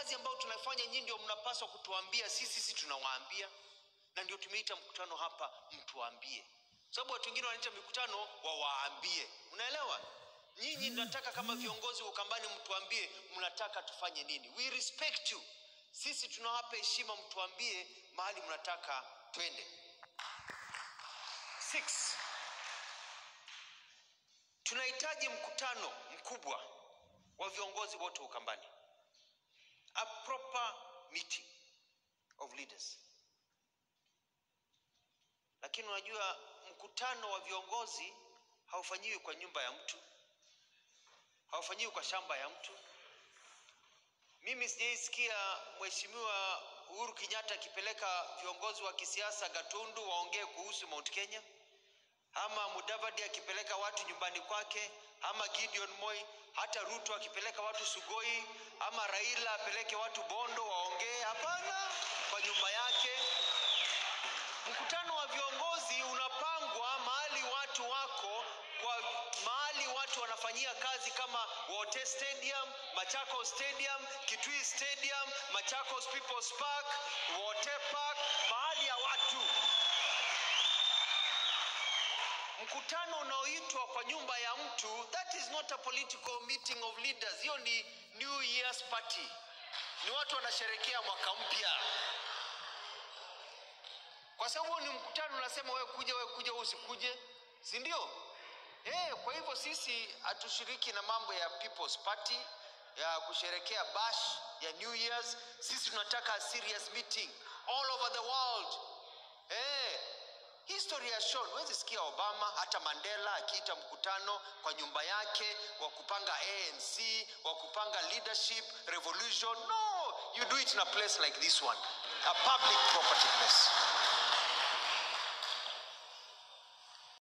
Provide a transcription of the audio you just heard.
kazi ambayo tunafanya nyinyi ndio mnapaswa kutuambia sisi sisi tunawaambia na ndio tumeita mkutano hapa mtuambie sababu watu wengine wanaita mikutano wawaambie unaelewa nyinyi nataka kama viongozi wa ukambani mtuambie mnataka tufanye nini we respect you sisi tunawapa heshima mtuambie mahali mnataka twende Six. tunahitaji mkutano mkubwa wa viongozi wote wa ukambani a proper meeting of leaders lakini unajua mkutano wa viongozi haufanyiwi kwa nyumba ya mtu haufanyiwi kwa shamba ya mtu mimi sijaisikia mheshimiwa uhuru kenyatta akipeleka viongozi wa kisiasa gatundu waongee kuhusu mount kenya ama mudavadi akipeleka watu nyumbani kwake ama gideon moi hata ruto akipeleka watu sugoi ama raila apeleke watu bondo waongee hapana kwa nyumba yake mkutano wa viongozi unapangwa mahali watu wako kwa mahali watu wanafanyia kazi kama wote stadium machakos stadium kitui stadium machakos peoples park wote park mahali ya watu mkutano unaoitwa kwa nyumba ya mtu that is not a political meeting of leaders hiyo ni new year's party ni watu wanasherekea mwaka mpya kwa sababu ni mkutano unasema wewe kuja wewe kuja wewe usikuje si ndio eh kwa hivyo sisi hatushiriki na mambo ya people's party ya kusherekea bash ya new years sisi tunataka a serious meeting all over the world eh history has shown huwezi sikia obama hata mandela akiita mkutano kwa nyumba yake wa kupanga anc wa kupanga leadership revolution no you do it in a place like this one a public property place